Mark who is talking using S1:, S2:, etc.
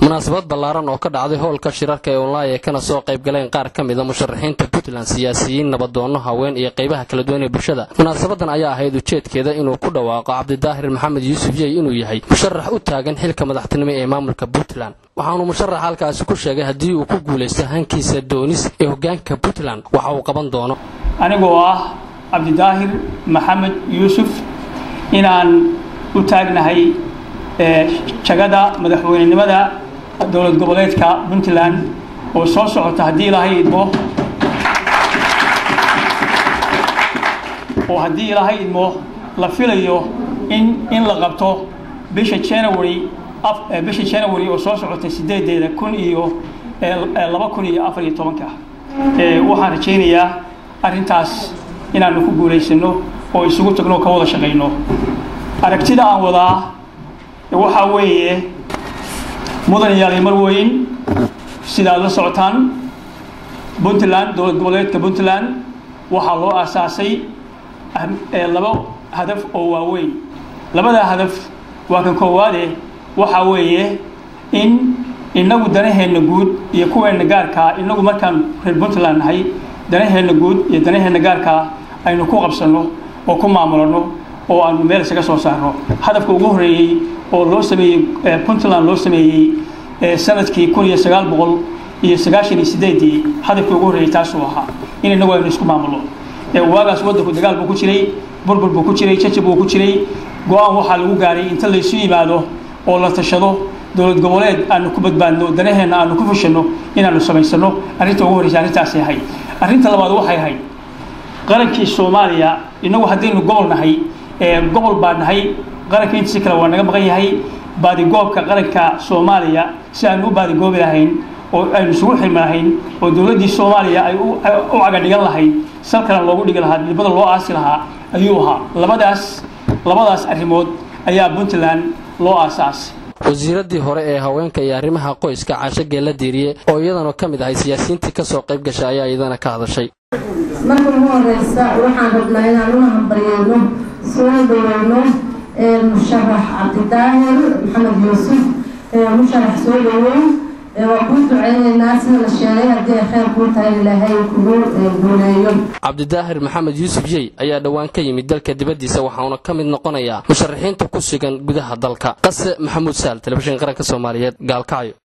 S1: munaasabad ballaaran oo ka dhacday howlka shirarka ee onlayn ay kana soo qayb galeen qaar ka mida musharaxiinta puntland siyaasiyiin nabadoonno haween iyo qaybaha kala duwan ee bulshada munaasabadan ayaa ahayd ujeedkeeda inuu ku dhawaaqo cabdidaahir maxamed yuusuf yey inuu yahay musharax u taagan xilka madaxtinimo ee maamulka puntland waxaanu musharax halkaasi ku sheegay haddii uu ku guulaysto hankiisa doonis ee hogaanka puntland waxa uu qaban doono
S2: anigoo ah cabdidaahir maxamed yuusuf inaan u taagnahay jagada madaxweynenimada dowlad goboleedka puntland oo soo socota haddii ilaahay idmo oo haddii ilaahay idmo la filayo in in la qabto bisha january bisha january oo soo socota sideedeeda kun iyo laba kun iyo afar iyo tobanka waxaan rajaynayaa arrintaas inaanu ku guulaysano oo isugu tagno ka wada shaqayno aragtida aan wadaa waxaa weeye mudan yaali marweyn sidaad la socotaan puntland dowlad goboleedka puntland waxaa loo aasaasay laba hadaf oo waaweyn labadaa hadaf waa kan koowaade waxaa weeye in inagu danaheenna guud iyo kuweenna gaarkaa inagu markaan reer puntland nahay danaheenna guud iyo danaheenna gaarkaa aynu ku qabsanno oo ku maamulano oo aanu meel isaga soo saarno hadafka ugu horreeyey oo loo sameeyey puntland loo sameeyey sanadkii kun iyo sagaal boqol iyo sagaashan iyo sideedii hadafkii ugu horreeyey taasuu ahaa in inagu aynu isku maamulno waagaas waddanku dagaal buu ku jiray burbur buu ku jiray jajab buu ku jiray go-aan waxaa lagu gaaray inta laysu yimaado oo la tashado dowlad goboleed aanu ku badbaadno danaheenna aanu ku fushanno inaanu samaysano arrinta ugu horreysa arrintaasay ahayd arrinta labaad waxay ahayd qarankii soomaaliya inagu haddaynu gobol nahay gobol baa nahay qaranka intiisi kale waa naga maqan yahay baadigoobka qaranka soomaaliya si aanu u baadigoobi lahayn oo aynu isugu xilmi lahayn oo dowladdii soomaaliya ay u cagadhigan lahayd salkana loogu dhigi lahaa dibada loo aasi lahaa ayuu ahaa labadaas labadaas arrimood ayaa puntland loo aasaasay
S1: wasiiradii hore ee haweenka iyo arrimaha qoyska caasho geella diiriye oo iyadana ka mid ahay siyaasiyiintii ka soo qayb gashay ayaa iyadana ka hadashay
S3: marka ugu horeysa waxaan rabnaa inaan una hambaryeyno soo dhaweyno musharax cabdidaahir maxamed yuusuf musharax soo dhaweyn waa kuu duceyneynaa sida la sheegay haddii ay kheyr kuu tahay ilaahay kugu guuleeyo
S1: cabdidaahir maxamed yuusuf yey ayaa dhowaan ka yimid dalka dibaddiisa waxauna ka mid noqonayaa musharaxiinta ku sugan gudaha dalka qase maxamuud saal telefishin qaranka soomaaliyeed gaalkacyo